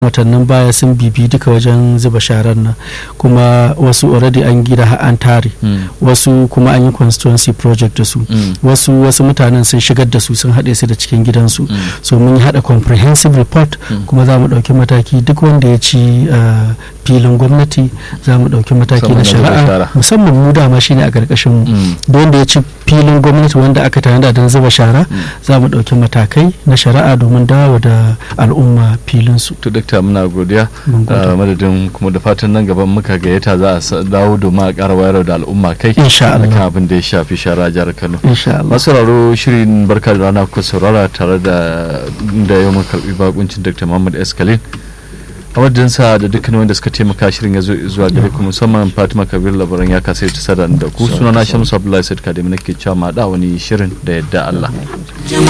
watannin baya sun bibi duka wajen zuba sharar nan kuma wasu already an gida har an tare wasu kuma an yi constituency project da su wasu wasu mutanen sun shigar da su sun haɗe su da cikin gidansu so mun yi haɗa comprehensive report kuma za mu ɗauki mataki duk wanda ya ci filin gwamnati za mu ɗauki mataki na shari'a musamman mu dama shine a ƙarƙashin mu da wanda ya ci filin gwamnati wanda aka tanada don zuba shara za mu ɗauki matakai na shari'a domin dawo da al'umma filinsu. to dakta muna godiya madadin kuma da fatan nan gaban muka gayyata za a dawo domin a ƙara wayar da al'umma kai insha Allah kan abin da ya shafi shara jihar Kano insha Allah masu sauraro shirin barka da rana ku saurara tare da da yau mun karbi bakuncin Dr. Muhammad Eskalin a wajensa da dukkan wanda suka taimaka shirin ya zo zuwa gare ku musamman Fatima Kabir labaran ya kasa ta sada da ku sunana Shamsu Abdullahi Said Kademi nake cewa ma da wani shirin da yadda Allah